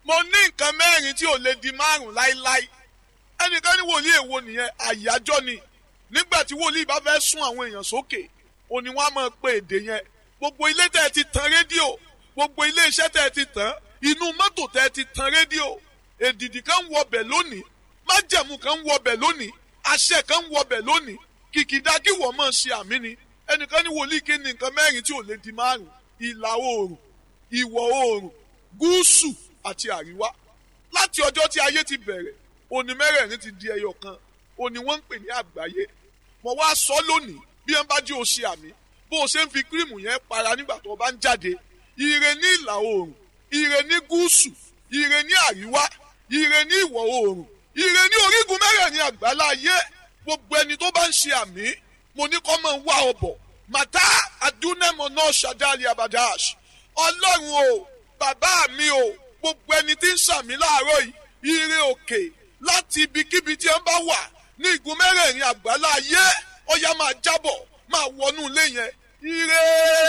mo ní nǹkan mẹ́rin tí ò lè di márùn láíláí ẹnìkan ní wòlíì èwo nìyẹn àyájọ́ ni nígbà tí wòlíì bá fẹ́ sún àwọn èèyàn sókè òní wọn á máa pe èdè yẹn gbogbo ilé tẹ́ ẹ ti tan rédíò gbogbo ilé iṣẹ́ tẹ́ ẹ ti tàn inú mọ́tò tẹ́ ẹ ti tan rédíò èdìdì kan ń wọbẹ̀ lónìí májẹ̀mú kan ń wọbẹ̀ lónìí àṣẹ kan ń wọbẹ̀ lónìí kìkìdá kí wọ́n máa ṣe àmì ni ẹnìkan ní wòlíì kí ni nǹkan mẹ́rin tí ò lè di márùn ìlà oòrùn ìwọ̀ oòrùn gúúsù àti àríwá láti ọjọ́ tí ayé ti bẹ̀rẹ̀ òní mẹ́rẹ̀ẹ̀rin ti di ẹyọ kan òní wọ́n ń pè ní àgbáyé mo wá sọ lónìí bí wọ́n bá jí o ṣe àmì bó o ṣe ń fi kírìmù yẹn para nígbà tó o bá ń jáde ire ní ìlà oòrùn ire ní gúúsù ire ní àríwá ire ní ìwọ̀ oòrùn ire ní orígun mẹ́rẹ̀ẹ̀rin àgbáláyé gbogbo ẹni tó bá ń ṣe àmì mo ní kọ́ mọ̀ ń wá ọbọ̀ màtá àdúnẹ́mọ̀ náà ṣàdáàlì abadash ọlọ́run o bàbá mi o gbogbo ẹni tí ń ṣàmì láàárọ̀ yìí ire òkè láti ibikíbi tí ẹ bá wà ní igun mẹ́rẹ̀ẹ̀rin àgbáláyé ọya máa jábọ̀ máa wọnú ilé yẹn ire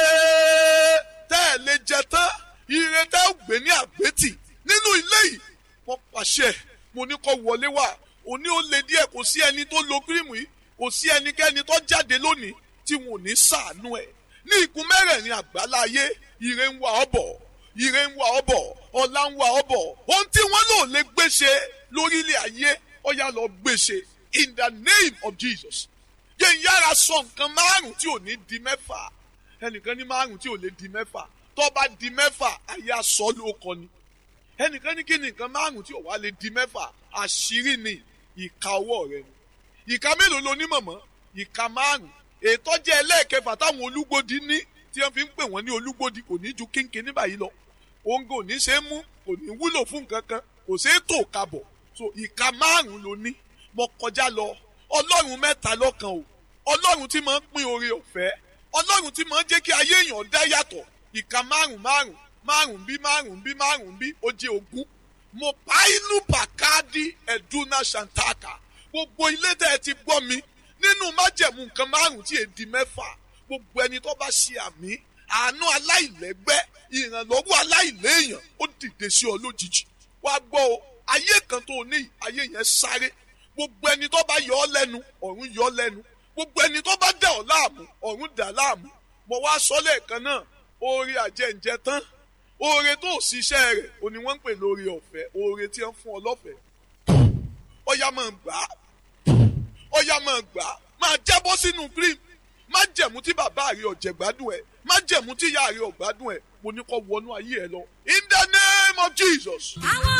tẹ́ ẹ̀ lè jẹ tán ire tẹ́ ẹ̀ gbé ní àgbétì nínú ilé yìí wọ́n pàṣẹ mo ní kó wọlé wá òní ó le díẹ̀ kò sí ẹni tó lo kírìmù yìí kò sí ẹnikẹ́ni tó jáde lónìí tí wọn ò ní sàánú ẹ̀ ní igun mẹ́rẹ̀ẹ̀rin àgbáláyé ire ń wá ọ bọ̀ ire ń wá ọ bọ̀ ọlá ń wá ọ bọ̀ ohun tí wọ́n lò lè gbéṣe lórílẹ̀ ayé ó yá lọ gbéṣe in the name of Jesus yẹn yára sọ nǹkan márùn tí ò ní di mẹ́fà ẹnìkan ní márùn tí ò lè di mẹ́fà tó bá di mẹ́fà ayé aṣọ ló kọ ni ẹnìkan ní kí ni nǹkan márùn tí ò wá lè di mẹ́fà àṣírí ni ìka ọwọ́ rẹ ni ìka mélòó lo ní mọ̀mọ́ ìka márùn ètò jẹ́ ẹlẹ́ẹ̀kẹfà táwọn olúgbòdì ní tí wọ́n fi ń pè wọ́n ní olúgbòdì kò ní ju kínkín ní báyìí lọ òǹgò ò ní ṣe é mú kò ní wúlò fún nǹkan kan kò ṣe é tò kabọ̀ so ìka márùn ló ní mo kọjá lọ ọlọ́run mẹ́ta lọ́kan o ọlọ́run tí máa ń pín oore ọ̀fẹ́ ọlọ́run tí máa ń jẹ́ kí ayé èèyàn dá yàtọ̀ ìka márùn márùn márùn bí márùn bí márùn bí ó jẹ́ ogún mo pa inú pàkádì ẹ̀dúnà ṣàǹtàkà gbogbo ilé tẹ́ ẹ ti gbọ́ mi nínú májẹ̀mú nǹkan márùn tí èdè mẹ́fà gbogbo ẹni tó bá ṣe àmì àánú aláìlẹ́gbẹ́ ìrànlọ́wọ́ aláìléèyàn ó dìde sí ọ lójijì wá gbọ́ o ayé kan tó ní ayé yẹn sáré gbogbo ẹni tó bá yọ ọ lẹ́nu ọ̀run yọ ọ lẹ́nu gbogbo ẹni tó bá dà ọ láàmú ọ̀run dà láàmú mo wá sọ lẹ́ẹ̀kan náà oore àjẹǹjẹ tán oore tó ṣiṣẹ́ rẹ̀ o ni wọ́n ń pè lórí ọ̀fẹ́ oore tí wọ́n fún ọ lọ́fẹ̀ẹ́ ọ̀yà máa gbà á ọ̀yà máa gbà á máa jábọ́ sínú cream má jẹ̀mú tí bàbá rẹ̀ ọ̀jẹ̀ gbádùn ẹ̀ má jẹ̀mú tí ìyá rẹ̀ ọ̀gbádùn ẹ̀ mo ní kó wọnú ayé ẹ lọ in the name of Jesus. àwọn